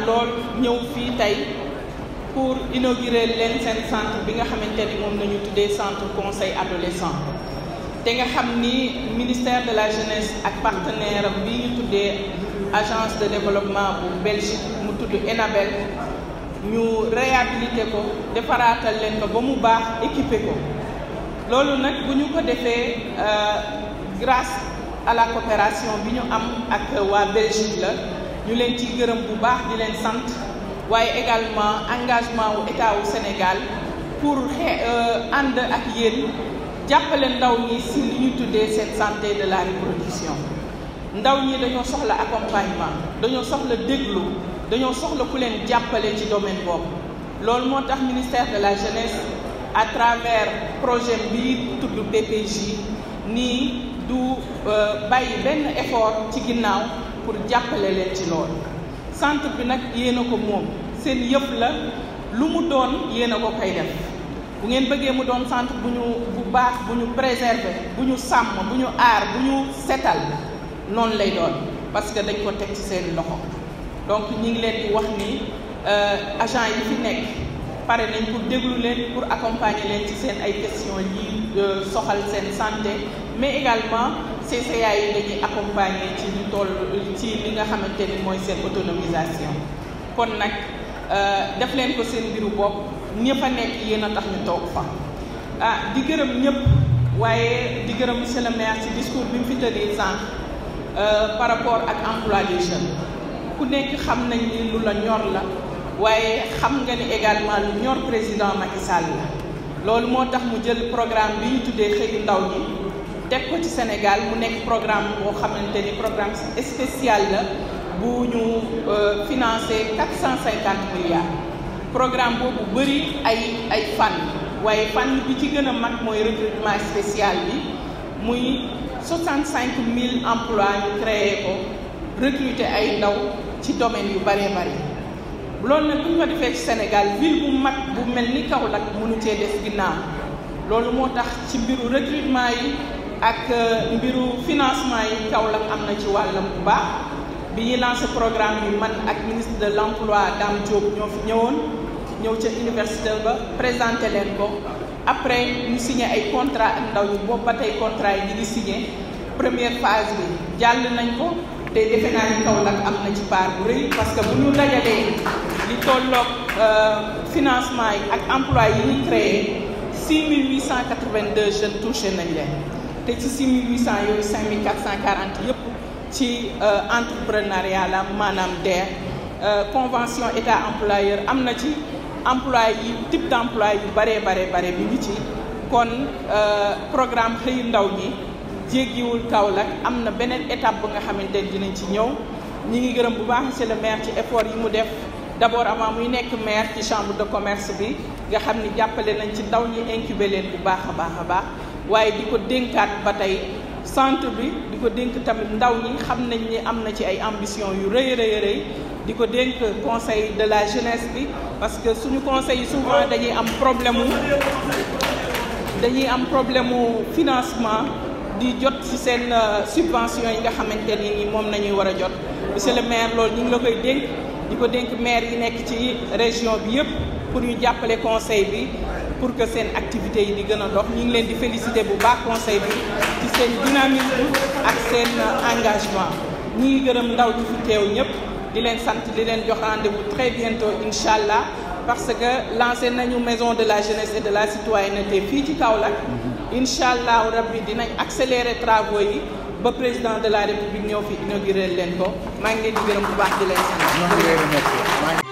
lool ñëw fii tey pour inaugurer leen seen centre bi nga xamante ni moom nañu tuddee centre conseil adolescent te nga xam ni ministère de la jeunesse ak partenaire am bi ñu tuddee agence de développement bu Belgique mu tudd ENABEL ñu réhabilité ko defaraatal leen ko ba mu baax équipé ko loolu nag bu ñu ko defee grâce à la coopération bi ñu am ak waa Belgique la ñu leen ciy gërëm bu baax di leen sant waaye également engagement wu état wu Sénégal pour xe ànd ak yéen jàppale ndaw ñi si li ñu tuddee cette santé de la reproduction ndaw ñi dañoo soxla accompagnement dañoo soxla déglu dañoo soxla ku leen jàppale ci domaine boobu loolu moo tax ministère de la jeunesse à travers projet bi tudd PPJ nii du bàyyi benn effort ci ginnaaw pour jàppale leen ci loolu centre bi nag yéen a ko moom seen yëpp la lu mu doon yéen a ko koy def bu ngeen bëggee mu doon centre bu ñu bu baax bu ñu préserver bu ñu sàmm bu ñu aar bu ñu setal noonu lay doon parce que dañ ko teg ci seen loxo donc ñi ngi leen di wax ni agent yi fi nekk pare nañ pour déglu leen pour accompagner leen ci seen ay questions yi soxal seen santé mais également CCA yi dañuy accompagner ci lu toll ci li nga xamante ni mooy seen autonomisation kon nag def leen ko seen mbiru bopp ñëpp a nekk yéen a tax ñu toog fa ah di gërëm ñëpp waaye di gërëm monsieur le maire ci discours bi mu fi tëddee sànq par rapport ak emploi des jeunes ku nekk xam nañ ni lu la ñor la waaye xam nga ni également lu ñor président Macky Sall la loolu moo tax mu jël programme bi ñu tuddee xëyu ndaw ñi teg ko ci Sénégal mu nekk programme boo xamante ni programme spécial la bu ñu financé quatre cent cinquante milliards programme boobu bëri ay ay fànn waaye fànn bi ci gën a mag mooy recrutement spécial bi muy soixante cinq mille emplois ñu créé ko recruter ay ndaw ci domaine yu bëree bëri loolu nag bu ñu ko defee ci Sénégal ville bu mag bu mel ni Kaolack mënu cee des ginnaaw loolu moo tax ci mbiru recrutement yi ak mbiru financement yi Kaolack am na ci wàllam bu baax bi ñuy lancé programme bi man ak ministre de l' emploi Dame Diop ñoo fi ñëwoon ñëw ca université ba présenté leen ko après ñu signé ay contrat ak ndaw ñi boobu ba tey contrat yi ñu ngi signé première phase bi jàll nañ ko te defe naa ni Kaolack am na ci part bu rëy parce que bu ñu dajalee li tolloog financement yi ak emploi yi ñu créé 6882 jeunes touché nañ leen te ci 6800 yooyu 5440 yëpp ci entrepreneuriat la maanaam DER convention état employeur am na ci emploi yi type d' emploi yu baree bare bare bi ngi ci kon programme xëyu ndaw ñi jéggiwul Kaolack am na beneen étape bu nga xamante ne dinañ ci ñëw ñi ngi gërëm bu baax monsieur le maire ci effort yi mu def d' abord avant muy nekk maire ci chambre de commerce bi nga xam ni jàppale nañ ci ndaw ñi incubé leen bu baax a baax a baax waaye di ko dénkaat ba tey centre bi di ko dénk tamit ndaw ñi xam nañ ni am na ci ay ambition yu rëy rëy rëy di ko dénk conseil de la jeunesse bi parce que suñu conseil yi souvent dañuy am problème mu dañuy am problème mu financement di jot ci seen subvention yi nga xamante ni moom nañuy war a jot monsieur le maire loolu ñu ngi la koy dénk di ko dénk maire yi nekk ci région bi yëpp pour ñu jàppale conseil bi pour que seen activités yi di gën a dox ñu ngi leen di féliciter bu baax conseil bi ci seen dynamisme ak seen engagement ñi ngi gërëm ndaw ñi fi teew ñëpp di leen sant di leen jox rendez-vous très bientôt incha allah parce que lancé nañu maison de la jeunesse et de la citoyenneté fii ci Kaolack incha allah rabbi dinañ accélérer travaux yi ba président de la république ñëw fi inauguré leen ko maa ngi leen di gërëm bu baax di leen sant